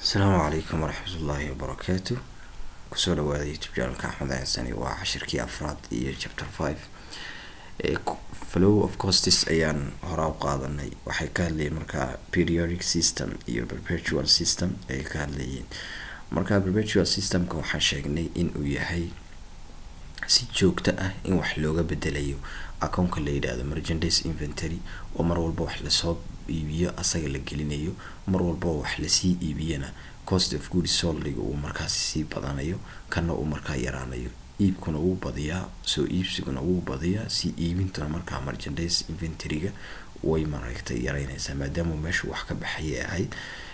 asalaamu calaykum waraxmat ullaahi wabarakaatu kusoo dhawaada youtube janalka axmed xasani waa cashirkii afraad iyo chapter five flow of costis ayaan horaa u qaadanay waxay ka hadlayeen markaa periodic system iyo perpetual system ayay ka hadlayeen markaa perpetual systemka waxaan sheegnay in uu yahay si joogto ah in wax looga bedelayo akoonka la yidhaahdo merchandise inventory oo mar walba wax lasoo iibiyo asaga la gelinayo mar walba wax lasii iibiyana cost of good soldiga uu markaasi sii badanayo kana uu markaa yaraanayo iibkuna wuu badiyaa soo iibsiguna wuu badiyaa si iibintuna markaa merchandise inventoryga way mareegtay yareynaysaa maadaama meeshu wax ka baxayay ahayd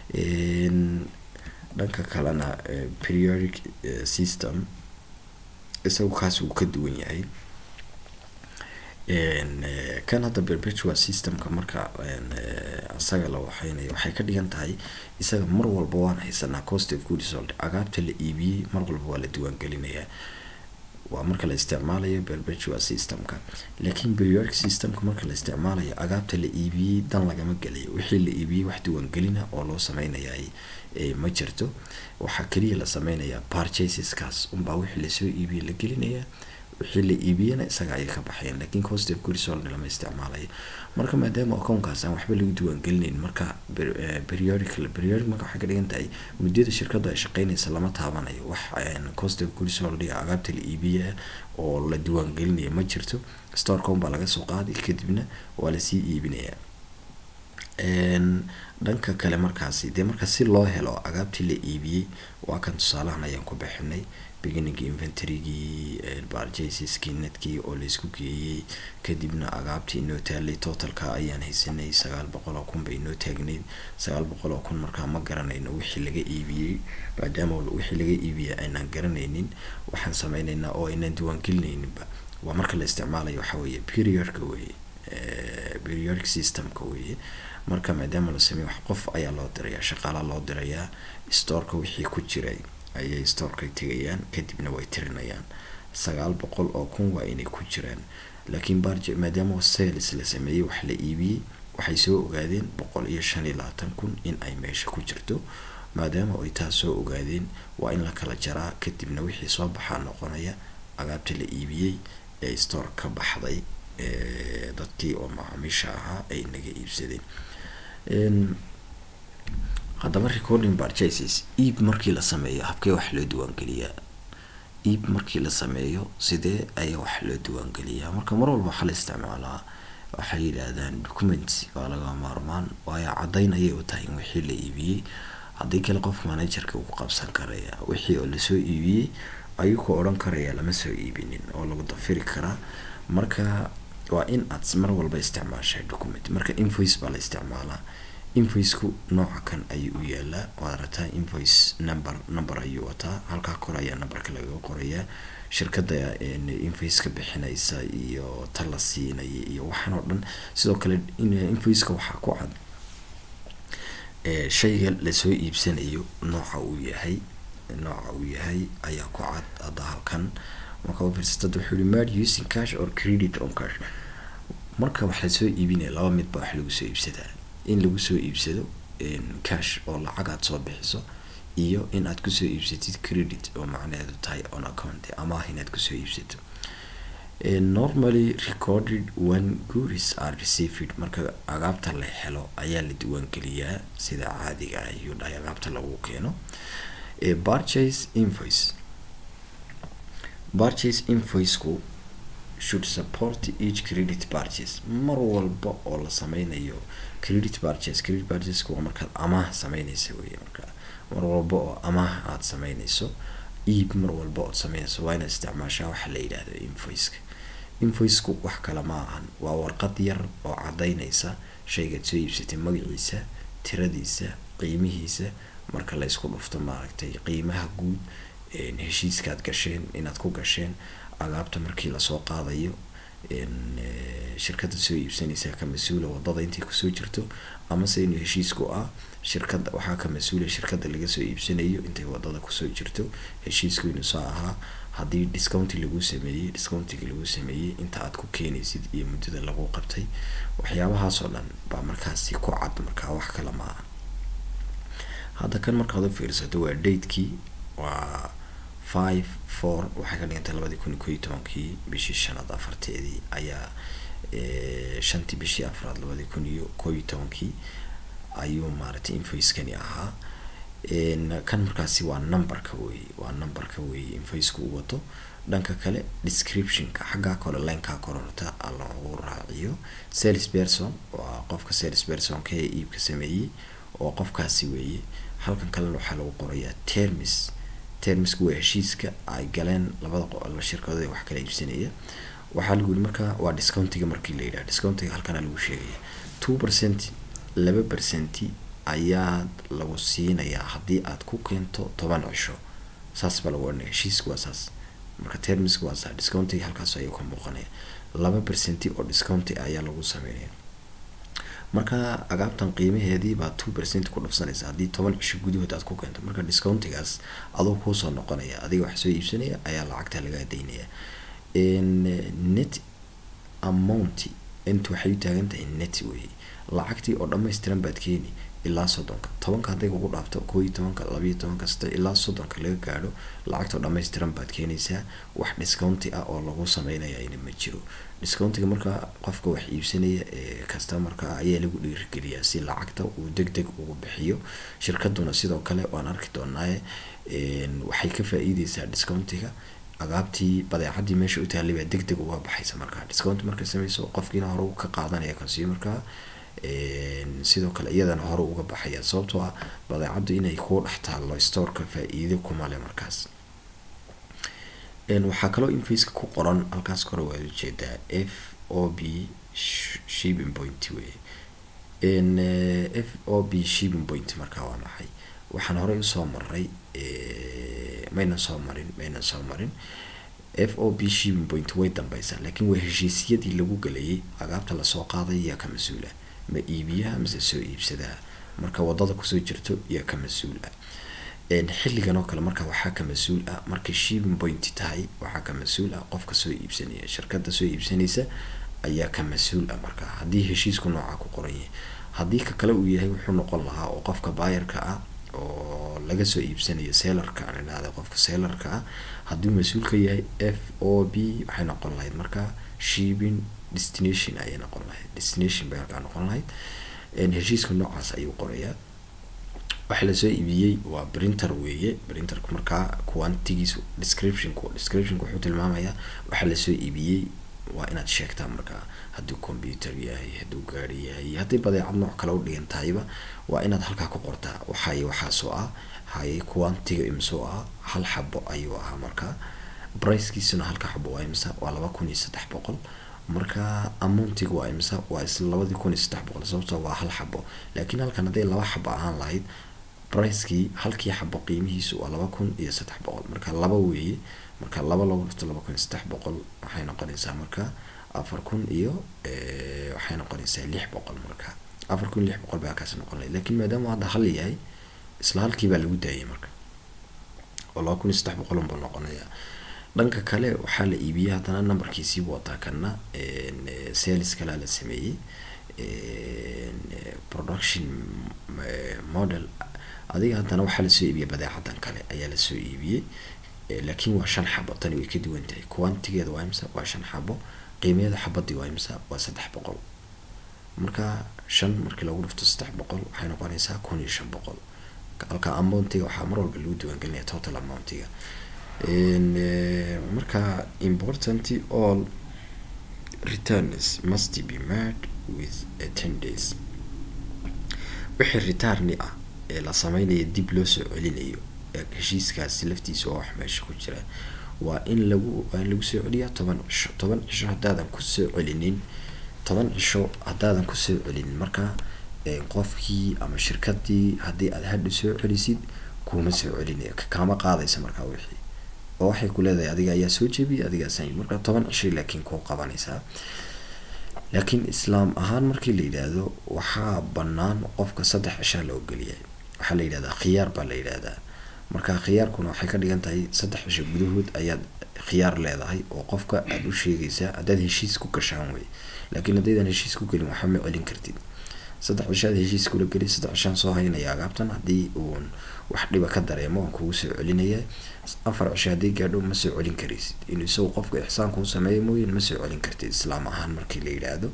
dhanka kalena periodic system isagu kaas uu ka duwan yahay kan hadda perpetual systemka marka isaga la waxeynayo waxay ka dhigan tahay isaga mar walba waan haysanaa cost of good sold agaabta la iibiyey mar walba waa la diiwaangelinayaa waa marka la isticmaalayo perpetual systemka laakiin periodic systemka marka la isticmaalayo agaabta la iibiyey dan lagama gelayo wixii la iibiyey wax diiwaangelina oo loo sameynaya ma jirto waxaa keliya la sameynayaa purchaseskaas unbaa wixii lasoo iibiyey la gelinayaa wixii la iibiyana isaga ayay ka baxayaan lakiin cost of good sold lama isticmaalayo marka maadaama akoonkaas aan waxba lagu diiwaangelinayn marka periodic periodic marka waxay ka dhigan tahay muddada shirkadu ay shaqeynaysa lama taabanayo wax cost of good sold iyo agaabta la iibiya oo la diiwaangelinaya ma jirto storecom baa laga soo qaaday kadibna waa lasii iibinayaa dhanka kale markaasi dee marka si loo helo agaabtii la iibiyey waa kan tusaalahan ayaan ku bixinay beginning inventorygii barjaseski netkii oo laisku geeyey kadibna agaabtii inoo taalay totalka ayaan haysanay sagaal boqol oo kun bay inoo taagneyd sagaal boqol oo kun markaa ma garanayno wixii laga iibiyey maadaama wixii laga iibiyey aynaan garanaynin waxaan sameyneynaa oo aynaan diiwaangelinayninba waa marka la isticmaalayo waxa weeye periodka weye periodic systemka weye marka maadaama la sameyo wax qof ayaa loo dirayaa shaqaala loo dirayaa storeka wixii ku jiray ayay storeka tegayaan kadibna way tirinayaan sagaal boqol oo kun waa inay ku jiraan laakiin barj maadaama sales la sameeyey wax la iibiyey waxay soo ogaadeen boqol iyo shan iyo labaatan kun in ay meesha ku jirto maadaama ay taas soo ogaadeen waa in la kala jaraa kadibna wixii soo baxaa noqonaya agaabta la iibiyey ee store ka baxday dadkii oo macaamiisha ahaa ay naga iibsadeen haddaba recording purchases iib markii la sameeyo habkee wax loo diiwaangeliyaa iib markii la sameeyo sidee ayaa wax loo diiwaangeliyaa marka mar walba waxaa la isticmaalaa waxay yidhaahdaan documents waa laga maarmaan waayo caddayn ayay u tahay in wixii la iibiyey haddii kale qof managerka uu qabsan karaya wixii oo lasoo iibiyey ayuu ku odhan karaya lama soo iibinin oo lagu dafiri karaa marka waa in aad mar walba isticmaashay document marka invoice baa la isticmaalaa invoiceku nooca kan ayuu u yaalaa waad arataa invoice number number ayuu wataa halkaa kor ayaa numberka lagaga qorayaa shirkada invoiceka bixinaysa iyo ta la siinaya iyo waxaan oo dhan sidoo kale invoiceka waxaa ku cad shayga lasoo iibsanayo nooca uu yahay nooca uu yahay ayaa ku cad hadda halkan marka universitad wuxuu yihi mad using cash or credit on cash marka wax lasoo iibinaya laba mid baa wax lagu soo iibsadaa in lagu soo iibsado cash oo lacag aad soo bixiso iyo in aad kusoo iibsatid credit oo macnaheedu tahay on account amaah inaad kusoo iibsato normally recorded when goods are received marka agaabta la helo ayaa la diiwaangeliyaa sida caadiga ah ayuu dhahay agaabta lagu keeno purchase invoice purchase invoiceku should support each credit purchase mar walba oo la sameynayo credit purchase credit purchaseku waa markaad amaah sameyneysa wey marka mar walba oo amaah aada sameyneyso iib mar walba ood sameyneyso waa inaad isticmaashaa waxa la yidhaahdo invoiceka invoiceku wax kale ma ahan waa warqad yar oo caddeyneysa shaygaad soo iibsatay magaciisa tiradiisa qiimihiisa marka la ysku dhufto maaragtay qiimaha guud heshiiskaad gasheen inaad ku gasheen agaabta markii lasoo qaadayo shirkada soo iibsanaysaa ka mas-uula wadada intay kusoo jirto amase inuu heshiisku ah shirkada waxaa ka mas-uula shirkada laga soo iibsanayo intay wadada kusoo jirto heshiisku inuu soo ahaa haddii discounti lagu sameeyey discountiga lagu sameeyey inta aad ku keenaysid iyo muddada lagu qabtay waxyaabahaasoo dhan baa markaasi ku cad markaa wax kale ma aha hadda kan markaad u fiirsato waa datekii waa five four waxay ka dhigantay labadii kun iyo ko iyo tobankii bishii shanaad afarteedii ayaa shantii bishii afraad labadii kun iyo ko iyo tobankii ayuu maaragtay invoicekani ahaa kan markaasi waa numberka wey waa numberka wey invoiceka u wato dhanka kale descriptionka xaggaa kole lineka kororta lagu raaciyo sales person waa qofka sales personka ee iibka sameeyey oo qofkaasi weeye halkan kalena waxaa lagu qorayaa termis termiska waa heshiiska ay galeen labada shirkadood ee wax kala iibsanaya waxaa lagu yihi marka waa discountiga markii la yidhaha discountiga halkana lagu sheegaya two percent laba percenti ayaa lagu siinayaa haddii aad ku keento toban cisho saas baa lagu odhanaya heshiiska waa saas marka termiska waa saa discountiga halkaas ayuu ka muuqanaya laba percenti oo discounti ayaa lagu sameynaya marka agaabtan qiimaheedii baa two percent ku dhafsanaysa haddii toban cisho gudahood aad ku keento marka discountigaas adoo kuusoo noqonaya adiga wax soo iibsanaya ayaa lacagta lagaa daynaya net amount inta waxay u taagan tahay net wey lacagtii oo dhammaystiran baad keeni ilaa soddonka tobanka hadday kugu dhaafto koo iyo tobanka labayo tobanka sita ilaa soddonka laga gaadho lacagtoo dhammaystiran baad keenaysaa wax discounti ah oo lagu sameynayana ma jiro discountiga marka qofka wax iibsanaya ee customarka ayaa lagu dhiirigeliyaa si lacagta uu deg deg ugu bixiyo shirkaduna sidoo kale waan arki doonaaye waxay ka faa-iideysaa discountiga agaabtii badeecadii meesha u taallay baa deg deg uga baxaysa markaa discount markay sameyso qofkiina hore ka qaadanaya consumerka sidoo kale iyadana hore uga baxaya sababtoo ah badeecaddu inay kuu dhex taallo storeka faa-iido kumale markaas waxaa kaloo infaceka ku qoran halkaas kore waad ujeedaa f o b shibin point wey f o b shibin point markaa waa maxay waxaan horey usoo maray maynan soo marin maynan soo marin f o b shibin point way dambeysaa laakiin waa heshiisyadii lagu galayay agaabta lasoo qaaday yaa ka mas-uula ma iibiyaha mase soo iibsadaa marka wadada kusoo jirto yaa ka mas-uul ah xilligan oo kale marka waxaa ka mas-uul ah markay shibin point tahay waxaa ka mas-uul ah qofka soo iibsanaya shirkada soo iibsanaysa ayaa ka mas-uul ah marka haddii heshiisku noocaa ku qoran yahay haddii ka kale uu yahay wuxuu noqon lahaa oo qofka baayarka ah oo laga soo iibsanayo sellarka aan idhahda qofka sellarka ah hadduu mas-uul ka yahay f o b waxay noqon lahayd marka shibin destination ayay noqon lahayd destination bay halkaa noqon lahayd heshiiska noocaas ayuu qorayaa waxa lasoo iibiyey waa printer weeye printerku markaa quantigiisu descriptionku descriptionku wuxuu tilmaamayaa waxa lasoo iibiyey waa inaad sheegtaa markaa hadduu computer yahay hadduu gaari yahay haddii badeecad nooc kale u dhigan tahayba waa inaad halkaa ku qortaa waxay waxaasoo ah haye quantiga imsoo ah hal xabo ayuu ahaa markaa bricekiisuna halka xabo waa imsa waa laba kun iyo saddex boqol marka amountiga waa imsa waa isla labadii kun iyo saddex boqol sababtoo waa hal xabo laakiin halkan hadday laba xabo ahaan lahayd bricekii halkii xabo qiimihiisu waa laba kun iyo saddex boqol marka laba weeye marka laba lagu dhufto laba kun iyo saddex boqol waxay noqonaysaa marka afar kun iyo waxay noqonaysaa lix boqol marka afar kun iyo lix boqol baa halkaasi noqon lahayd lakiin maadaama hadda hal yahay isla halkii baa lagu daayay marka oo laba kun iyo saddex boqol unbuu noqonayaa dhanka kale waxaa la iibiyey haddana numberkiisiibu wataa kana sales kalaa la sameeyey production model adiga haddana waxaa lasoo iibiyey badeecadan kale ayaa lasoo iibiyey laakiin waa shan xabo tani way ka duwan tahay quantigeeda waa imsa waa shan xabo qiimeeda xabadii waa imsa waa saddex boqol marka shan markii lagu dhufto saddex boqol waxay noqonaysaa kun iyo shan boqol halka amountiga waxaa mar walba lagu diiwaangelinaya total amountiga marka important all returns must be made with ten days wixii returni ah ee la sameynaya dib loo soo celinayo heshiiskaasi laftiisa waa wax meesha ku jira waa in lagu waa in lagu soo celiyaa toban cisho toban cisho haddaadan kusoo celinin toban cisho haddaadan kusoo celinin marka qofkii ama shirkadii haddii aad hadha soo celisid kuma soo celinaya kaama qaadaysa markaa wixii oo waxay ku leedahay adiga ayaa soo jebiyay adigaasay marka toban cishay laakiin kuu qabanaysaa laakiin islaam ahaan markii la yidhaahdo waxaa bannaan qofka saddex cishaa la ogolyahay waxaa la yidhahdaa khiyaar baa la yidhahdaa marka khiyaarkuna waxay ka dhigan tahay saddex cisho gudahood ayaad khiyaar leedahay oo qofka aada u sheegaysaa haddaad heshiis ku gashaan wey laakiin haddaydan heshiis ku gelin waxba ma celin kartid saddex cishaad heshiis kula geli saddex cishaan soo haynaya agaabtan haddii uun wax dhiba ka dareemo waan kugu soo celinaya afar cisho haddii gaadho ma soo celin karaysid inuu isagu qofka ixsaan kuu sameeyo mooyin ma soo celin kartid islaam ahaan markii la yidhaahdo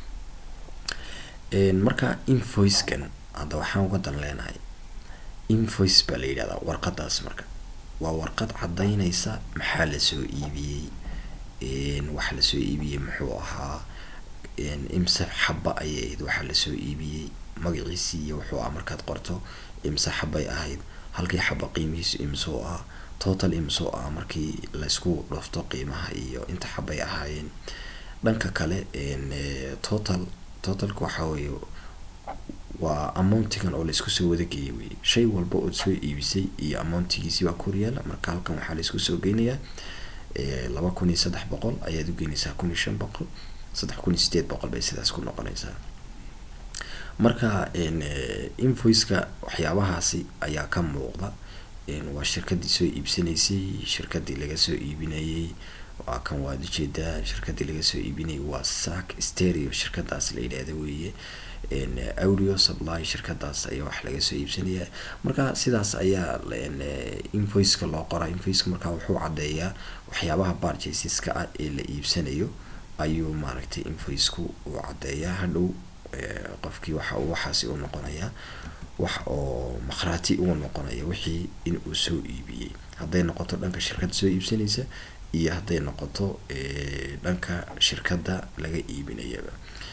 marka invoicekan hadda waxaan uga dan leenahay invoice baa la yidhahdaa warqadaas marka waa warqad caddaynaysa maxaa lasoo iibiyey waxa lasoo iibiyey muxuu ahaa imse xaba ayay ahayd waxaa lasoo iibiyey magaciisii iyo wuxuu ah markaad qorto imse xabay ahayd halkii xaba qiimihiisu imsoo ah total imsoo ah markii laysku dhufto qiimaha iyo inta xabay ahaayeen dhanka kale total totalka waxaa weeye waa amountigan oo laisku soo wadageeyay wey shay walba ood soo iibisay iyo amountigiisi baa koryaala marka halkan waxaa laisku soo geynayaa laba kun iyo saddex boqol ayaad u geynaysaa kun iyo shan boqol saddex kun iyo sideed boqol bay sidaas ku noqonaysaa marka invoiceka waxyaabahaasi ayaa ka muuqda waa shirkadii soo iibsanaysay shirkadii laga soo iibinayay waa kan waad ujeedaa shirkadii laga soo iibinayay waa sac stereo shirkadaas la yidhaahda weeye audio supply shirkadaas ayaa wax laga soo iibsanayaa marka sidaas ayaa invoiceka loo qoraa invoiceka marka wuxuu caddeeyaa waxyaabaha barjaceska ah ee la iibsanayo ayuu maaragtay invoiceku uu caddeeyaa hadhow qofkii waxa uu waxaasi u noqonayaa wax oo makhraati ugu noqonaya wixii in uu soo iibiyey hadday noqoto dhanka shirkadda soo iibsanaysa iyo hadday noqoto dhanka shirkadda laga iibinayaba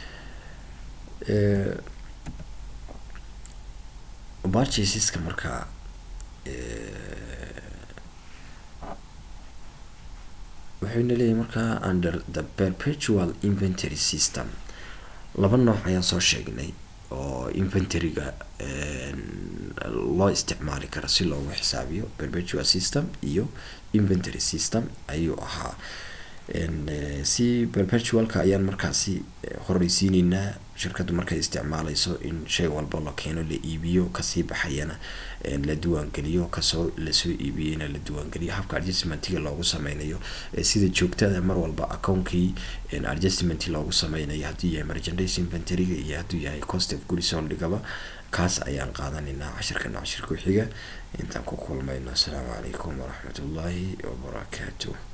barchaseska markaa wuxuuna leeyahay markaa under the perpetual inventory system laba nooc ayaan soo sheegnay oo inventoryga loo isticmaali karo si loogu xisaabiyo perpetual system iyo inventory system ayuu ahaa si perpetualka ayaan markaasi horeysiineynaa shirkaddu markay isticmaaleyso in shay walba la keeno la iibiyo kasii baxayana la diiwaangeliyo kasoo lasoo iibiyeyna la diiwaangeliyo habka adjustmentiga loogu sameynayo sida joogtada mar walba accounkii adjustment loogu sameynayo hadduu yahay merchandise inventoryga iyo hadduu yahay cost of goods soldhigaba kaas ayaan qaadanaynaa cashirkana cashirka xiga intaan ku kulmayno asalaamu calaykum waraxmatullaahi wabarakaatuh